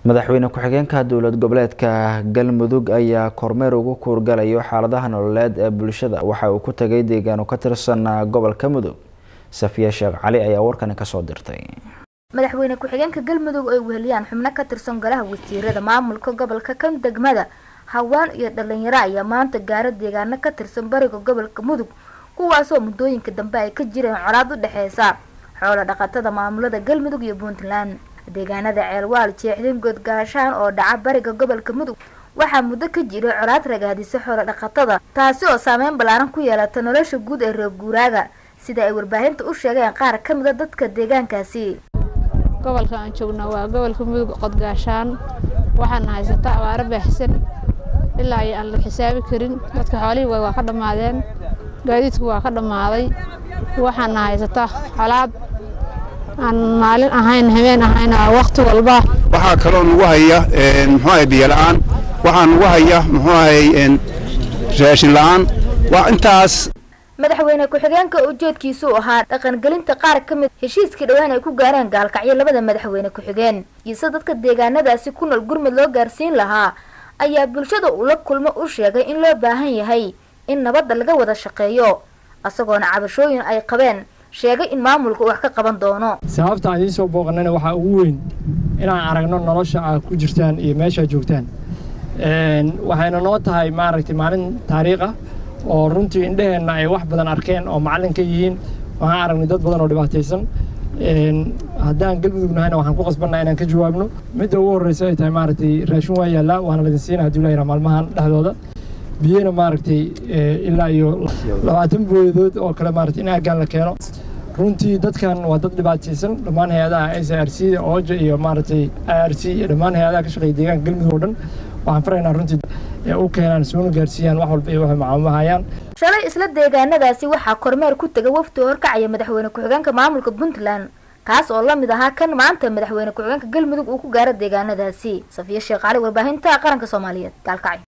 madaxweyne ku-xigeenka dowlad goboleedka galmudug ayaa kormeer ugu kuurgalayo xaaladaha nololeed ee bulshada waxa uu ku tagay deegaano ka tirsan gobolka mudug safiya sheekh cali ayaa warkani kasoo dirtay madaxweyne ku-xigeenka galmudug ay weheliyaan xubno ka tirsan golaha wasiirada maamulka gobolka kan degmada hawaan iyo dhalinyaro ayaa maanta gaaro deegaano ka tirsan bariga gobolka mudug kuwaasoo muddooyinka dambe ay ka jireen colaad u dhexeysa xoolo dhaqatada maamulada galmudug iyo puntland deegaanada ceelwaal jeexdin godgaashaan oo dhaca bariga gobolka mudug waxaa muddo ka jiray colaad ragaadisa xoolo dhaqatada taasi oo saameyn ballaaran ku yeelata nolosha guud ee reer guuraaga sida ay warbaahinta u sheegeen qaar ka mida dadka deegaankaasi gobolka aan joogno waa gobolka mudug qodgaashaan waxaana haysata abaaro baaxsan ilaa iyo aan la xisaabi karin dadka xoolihii way waa ka dhammaadeen gaadiidku waa ka dhammaaday waxaana haysata colaad aan maalin ahayn habeen ahayn waqti walba waxaa kaloo nagu haya muxuu ahay biyo la'aan waxaa nagu haya muxuu ahay raashin la'aan waa intaas madaxweyne ku-xigeenka ujeedkiisu ahaa dhaqangelinta qaar ka mid heshiiskii dhowaan ay ku gaareen gaalkacyo labada madaxweyne ku-xigeen iise dadka deegaanadaasi ku nool gurmud loo gaarsiin lahaa ayaa bulshada ula kulmo u sheegay in loo baahan yahay in nabadda laga wada shaqeeyo isagoona cabashooyin ay qabeen sheegay in maamulku wax ka qaban doono sababta aan idiin soo booqanayna waxaa ugu weyn inaan aragno nolosha aad ku jirtaan iyo meeshaad joogtaan waxayna noo tahay maaragtay maalin taariikh ah oo runtii indheheenna ay wax badan arkeen oo macallin ka yihiin waxaan aragnay dad badan oo dhibaataysan haddaan galmudug nahayna waxaan ku qasbanna inaan ka jawaabno midda ugu horreysa ay tahay maaragtay raashin waa yaallaa waana ladin siina haddii la yidhaha maalmahan dhexdooda biyana maaragtay ilaa iyo labaatan booyadood oo kale maaragtay in aaggaan la keeno runtii dadkan waa dad dhibaataysan dhammaan hay-adaha s r c ooja iyo maaragtay i r c iyo dhammaan hay-adaha ka shaqeeya deegaanka galmudug oo dhan waxaan faraynaa runtii ee u keenaan soona gaarsiiyaan wax walba iyo waxay macaamahayaan shalay isla deegaanadaasi waxaa kormeer ku tegay wafdi horkacaya madaxweyne ku-xigeenka maamulka puntland kaas oo la mid ahaa kan maanta madaxweyne ku-xigeenka galmudug uu ku gaaro deegaanadaasi safiya sheekh cali warbaahinta qaranka soomaaliyeed gaalkacyo